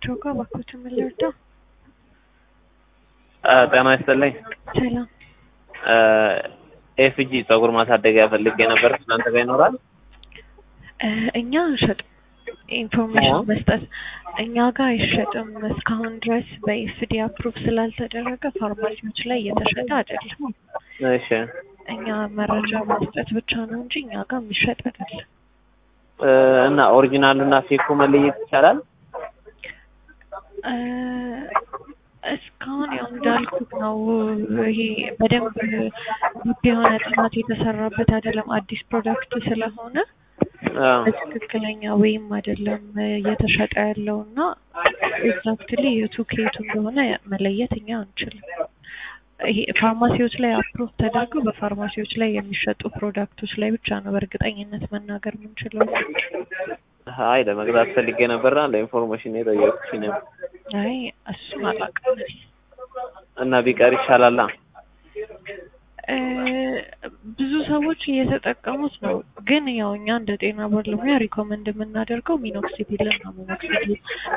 ናቸው ጋር እባክዎት ምን ልርዳው? ጤና ይስጥልኝ። ሰላም ኤፍጂ ፀጉር ማሳደጊያ ፈልጌ ነበር። እናንተ ጋር ይኖራል? እ እኛ አንሸጥም። ኢንፎርሜሽን መስጠት እኛ ጋር አይሸጥም። እስካሁን ድረስ በኤፍዲ አፕሩቭ ስላልተደረገ ፋርማሲዎች ላይ እየተሸጠ አይደለም። እሺ እኛ መረጃ መስጠት ብቻ ነው እንጂ እኛ ጋር የሚሸጥ አይደለም። እ እና ኦሪጂናሉ እና ፌኩ መለየት ይቻላል? እ እስካሁን ያው እንዳልኩት ነው። ይሄ በደንብ ውድ የሆነ ጥናት የተሰራበት አይደለም። አዲስ ፕሮዳክት ስለሆነ አዎ። በትክክለኛ ወይም አይደለም እየተሸጠ ያለው እና ኤግዛክትሊ የቱ ከየቱ እንደሆነ መለየት እኛ አንችልም። ይሄ ፋርማሲዎች ላይ አፕሮቭ ተደርገው በፋርማሲዎች ላይ የሚሸጡ ፕሮዳክቶች ላይ ብቻ ነው በእርግጠኝነት መናገር የምንችለው። አይ ለመግዛት ፈልጌ ነበርና ለኢንፎርሜሽን የጠየኩሽ ነው። አይ እሱን አላውቅም። እና ቢቀር ይሻላላ። እ ብዙ ሰዎች እየተጠቀሙት ነው፣ ግን ያው እኛ እንደ ጤና ባለሙያ ሪኮመንድ የምናደርገው ሚኖክሲዲልን ነው። ሚኖክሲዲል